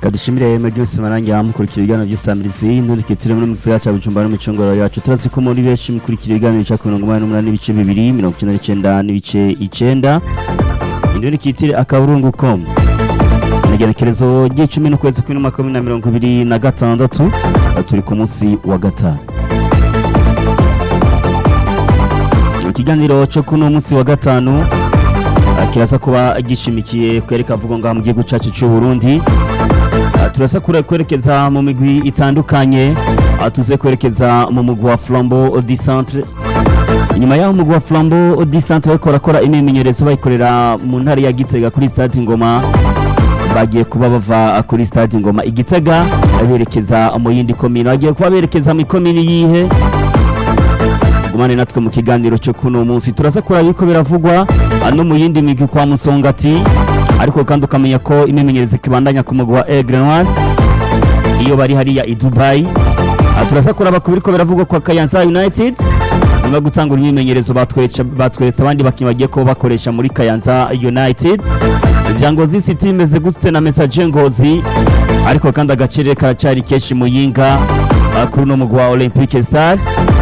kadushimire mwebwe mwese marangira mukurikira ibiganiro by'isamirizi nturikitire muri mu gisagara ca Bujumbura no micongoro yacu turazi ko muri benshi mukurikira ibiganiro bica ku mirongo umunani n'umunani n'ibice bibiri mirongo icenda n'icenda n'ibice icenda nturikitire akaburungu com igenekerezo ry'icumi n'ukwezi kw'indwi umwaka w'ibihumbi na mirongo ibiri na gatandatu turi ku munsi wa gatanu ikiganiro cyo kuno munsi wa gatanu kiraza kuba gishimikiye kwereka avuga ngaha mu gihugu cyacu cy'u Burundi turasa kwerekeza mu migwi itandukanye tuze kwerekeza mu mugwi wa Flambeau du Centre nyuma y'aho umugwi wa Flambeau du Centre bariko barakora imyimenyerezo bayikorera mu ntara ya Gitega kuri stade Ngoma bagiye kuba bava kuri stade Ngoma igitega berekeza mu yindi komine bagiye kuba berekeza mu komine yihe gumane natwe mu kiganiro cyo kuno munsi turaza kuraba yuko biravugwa no mu yindi migwi kwa Musongati ariko kandi ukamenya ko imyimenyerezo kibandanya ku mugwi wa Aigle Noir iyo bari hariya i Dubai turaza kuraba ku biriko biravugwa kwa Kayanza United nyuma gutangura imyimenyerezo batweretse abandi bakinnyi bagiye ko bakoresha muri Kayanza United Jangozi City imeze gute na Message Ngozi ariko kandi agaciro karacari keshi muyinga kuri no mugwi wa Olympique Star